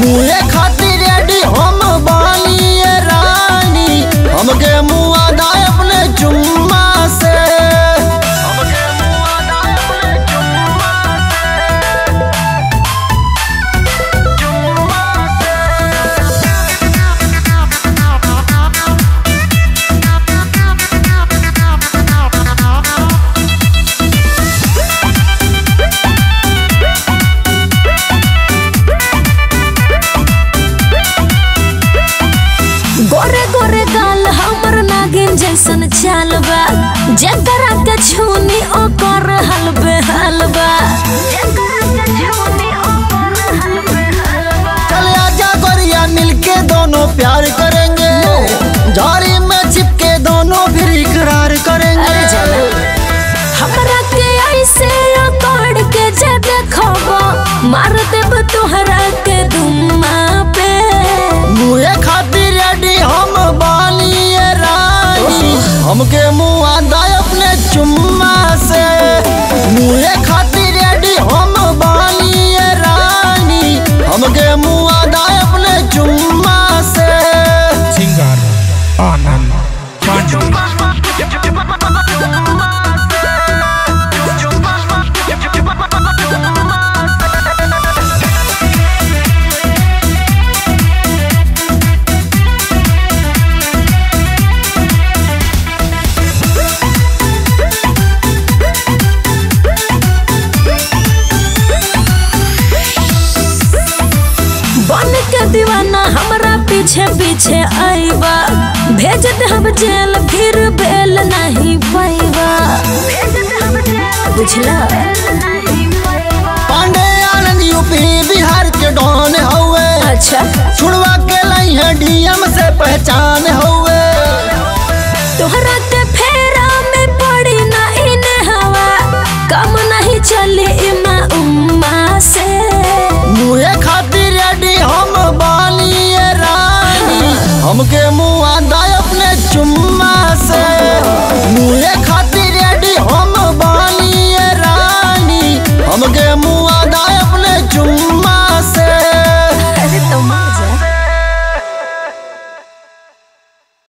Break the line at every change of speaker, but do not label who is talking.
मुहे खातिर रेडी हम बानिए रानी हमके मुआ दाए अपने चुम्मा से हमके मुआ दाए अपने चुम्मा
गोरे गोरे गाल हमर नागिन जैसन चाल बा जकरा के छूनी ओकर हलबे हलबा
चल आजा गोरिया मिलके दोनों प्यार करेंगे झाड़ी में चिपके दोनों फिर इकरार करेंगे
अरे चला। हमरा के ऐसे अकड़ के जे देखबो मार देब तोहरा के दुम्मा पे
मुहे खातिर रेडी हम बानिए रानी हमके मुआ दाए अपने चुम्मा से मुहे खातिर रेडी हम बानिए रानी हमके मुआ दाए अपने चुम्मा से
singer Anand Pandey.
बन के दीवाना हमरा पीछे पीछे आईबा भेज दे हम जेल फिर बेल नहीं पाईबा बुझला
पांडे आनंद यूपी बिहार के डॉन हवे
अच्छा
छुड़वा के लाई है डीएम से पहचान हवे
तोहरा के फेरा में पड़ी ना इन हवा कम नहीं चली इमा उम्मा से
मुहे खातिर रेडी हम बानिए रानी हमके मुआ दाए अपने चुम्मा से मुहे खातिर रेडी हम बानिए रानी हमके मुआ